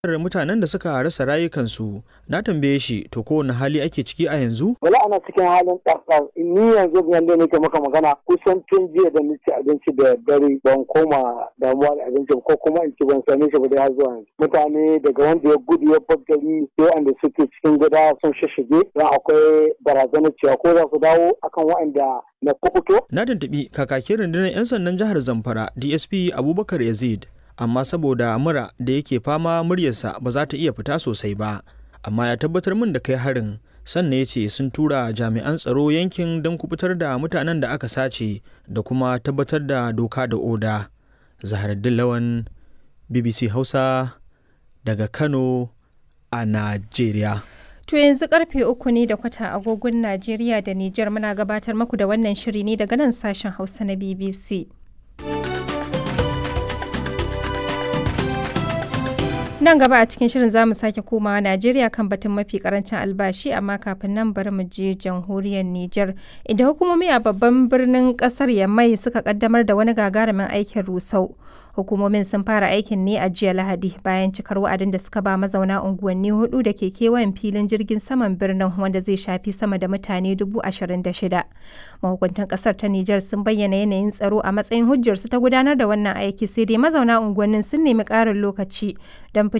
mutanen da suka rasa rayukansu na tambaye shi to kowane hali ake ciki a yanzu wala ana cikin halin ɗarɗar ni yanzu yanda nake maka magana kusan tun jiya da ni ci abinci da dare ban koma damuwa da abinci ko kuma in ci ban same shi ba dai har zuwa yanzu mutane daga wanda ya gudu ya bar gari sai wanda suke cikin gida sun shishige don akwai barazanar cewa ko za su dawo akan waɗanda na kukuto. na tuntuɓi kakakin rundunar 'yan sandan jihar zamfara dsp abubakar yazid amma saboda mura da yake fama muryarsa ba za ta iya fita sosai ba amma ya tabbatar min da kai harin sannan ya ce sun tura jami'an tsaro yankin don kubutar da mutanen da aka sace da kuma tabbatar da doka da oda zaharaddin lawan bbc hausa daga kano a najeriya To yanzu karfe uku ne da kwata agogon Najeriya da Nijar muna gabatar maku da wannan shiri ne daga nan sashen Hausa na BBC. Nan gaba a cikin shirin za mu sake komawa Najeriya kan batun mafi karancin albashi amma kafin nan bari mu je jamhuriyar Nijar. Inda hukumomi a babban birnin kasar Yamai suka kaddamar da wani gagarumin aikin rusau. Hukumomin sun fara aikin ne a jiya Lahadi bayan cikar wa'adin da suka ba mazauna unguwanni hudu da ke kewayen filin jirgin saman birnin wanda zai shafi sama da mutane dubu ashirin da shida. Mahukuntan kasar ta Nijar sun bayyana yanayin tsaro a matsayin hujjarsu ta gudanar da wannan aiki sai dai mazauna unguwannin sun nemi ƙarin lokaci don